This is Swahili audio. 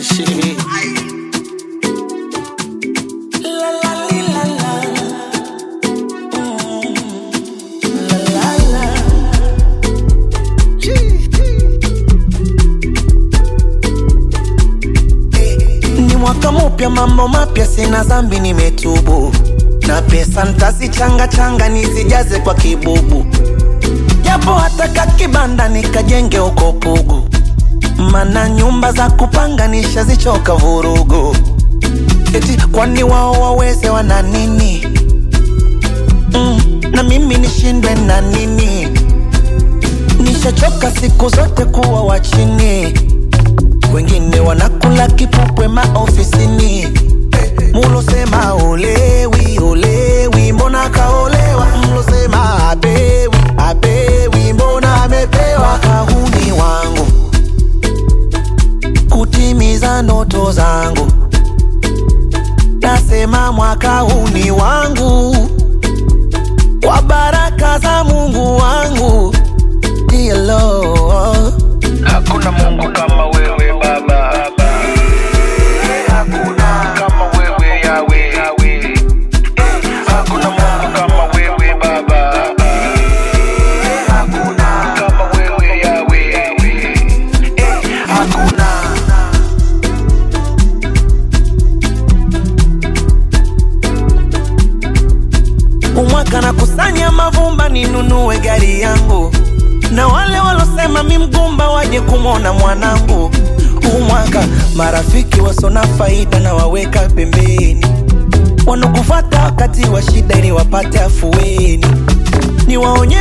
Shit. La la li, la la. Mm. La la la. Ni mwaka mupya, mambo mapya, sina zambi, nimetubu na pesa ntazichanga changa nizijaze kwa kibubu, japo hata kakibanda nikajenge huko Pugu, mana nyumba za kupanga nishazichoka vurugu. Eti kwani wao waweze wana nini? Mm, na mimi nishindwe na nini? Nishachoka siku zote kuwa wa chini, wengine wanakula kipupwe maofisini. Mulosema olewi olewi, mbona kaolewa? Mlosema apewi apewi, mbona amepewa? Kahuni wangu kutimiza ndoto zangu, nasema mwaka huu ni wangu, kwa baraka za Mungu wangu. Dear Lord. Hakuna Mungu kama wewe Baba, hakuna kama wewe Yawe, hakuna Mungu kama wewe Baba, hakuna kama wewe Yawe, hakuna umwaka na kusanya mavumba ninunue gari yangu, na wale walosema mi mgumba waje kumwona mwanangu. Umwaka marafiki wasona faida na waweka pembeni, wanokufata wakati wa shida ili wapate afueni. Niwaonye